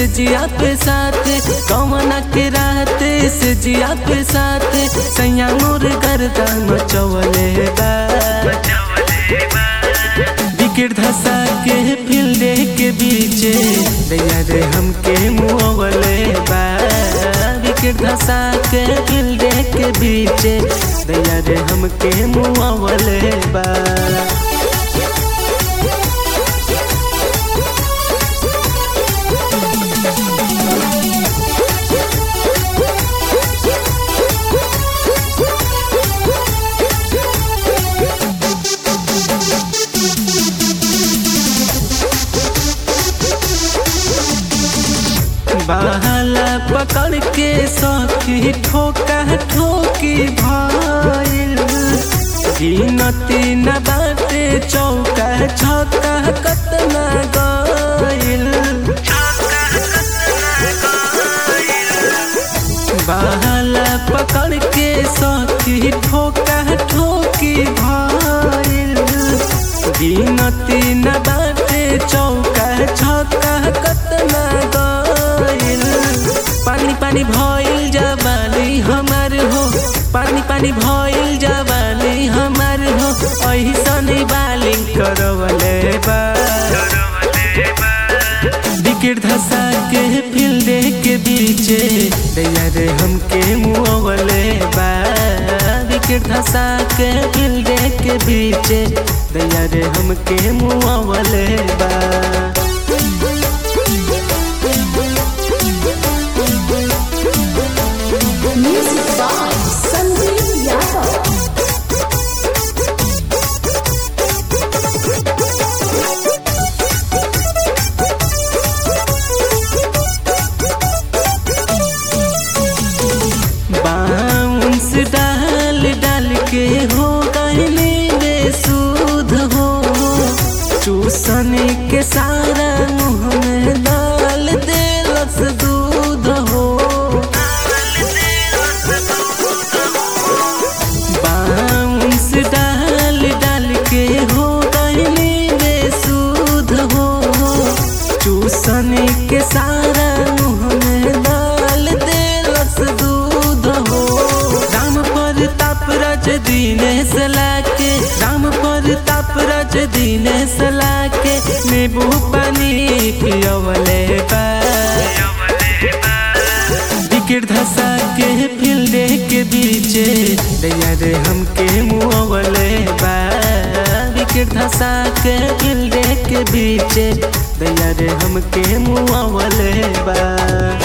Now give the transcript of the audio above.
से जिया पे साथ कौना के रात से जिया पे साथ सैया मोर गर्दा मचवले बा विकेट धसा के फील्डे के बीचे दैया रे हमके मुँहवले बा विकेट धसा के फील्डे के बीचे दैया रे हमके मुँहवले बा बाला पकड़ के सखी ठोका ठोकी भइल गिनती न बाटे चौका छक्का कतना गइल बाला पकड़ के सखी ठोका ठोकी भइल गिनती न बाटे चौका छक्का कतना गइल पानी पानी भइल जवानी हमार हो पानी पानी भइल जवानी हमार हो ऐसन बालिंग करवले बा विकेट धसा के फील्डे के बीचे दैया रे हमके मुँहवले बा विकेट धसा के फील्डे के बीचे दैया रे हमके मुँहवले बा Music by Sandeep Yadav. Bounce डाल डाल के हो गईले बेसुध हो चूसन के सारा मुँह में डाल देलस दूध हो बाउंस डाल डाल के हो गईले बेसुध हो चूसन के सारा मुँह में डाल देलस दूध हो राम पर ताप रज दीनेश लाके राम पर ताप रज दीनेश लाके नींबू पानी पियवले बा विकेट धसा के फील्डे के बीचे दैया रे हमके मुँहवले बा विकेट धसा के फील्डे के बीचे दैया रे हमके मुँहवले बा